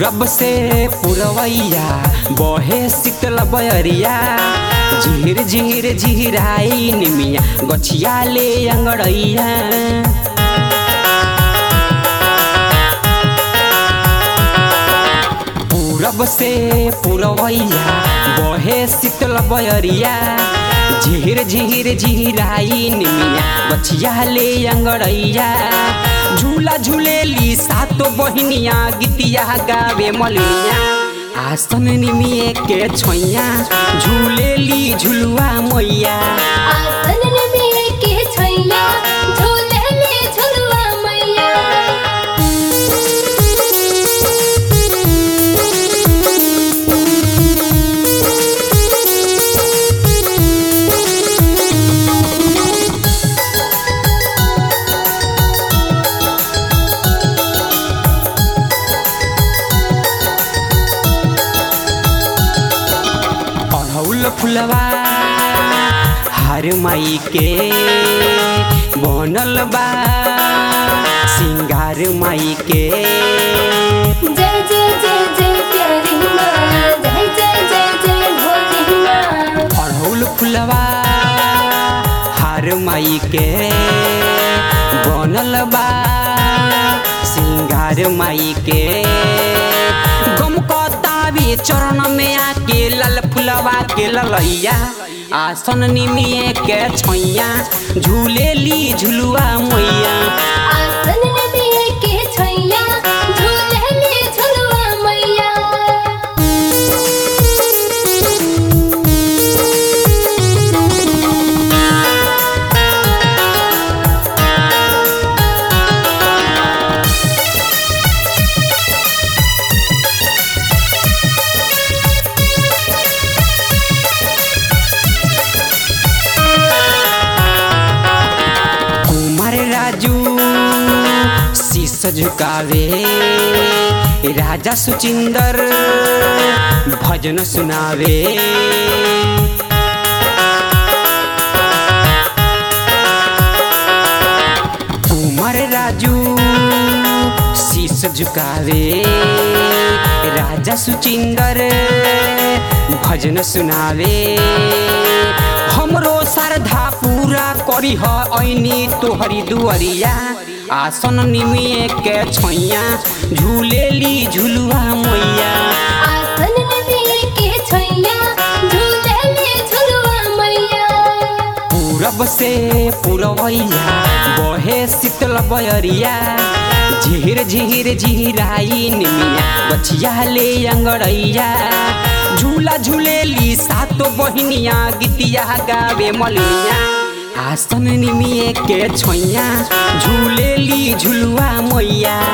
पूरब से पुरवैया बहे शीतल बयरिया झिर झिर झिराई निमिया गछिया ले अंगड़ैया पूरब से पुरवैया बहे शीतल बयरिया झिर झिर झिराई निमिया गछिया ले अंगड़ैया झूला झूलेली सातो बहिनिया गीतिया गावे मलिया आसन निमिए के छोइया झूलेली झुलुआ मैया आसन में के छैया झूले ले झुलवा मैया अड़हुल फुलवा हर माई के बनल बा सिंगार माई के जय जय जय जय प्यारी माँ जय जय जय जय भोली माँ अड़हुल फुलवा हर माई के बनल बा सिंगार माई के गम कतावी चरण में आके लाल फुलवा के ललैया आसन निमिए के छैया झूलेली झुलुआ मैया आसन में के छैया झूले ले झुलवा मैया कुमार राजू शीश झुकावे राजा सुचिंदर भजन सुनावे कुमार राजू शीश झुकावे राजा सुचिंदर भजन सुनावे हमरो श्रद्धा पूरा करी ह ऐनी तोहरी दुअरिया आसन निमिए के छैया झूलेली झुलुआ मैया आसन में के छैया झूले ले झुलवा मैया पूरब से पुरवैया बहे शीतल बयरिया झिर झिर झिराई निमिया बचिया ले अंगड़ैया झूला झूलेली सातो बहिनिया गीतिया गावे मलिया आसन निमिए के छैया झूलेली झुलुआ मैया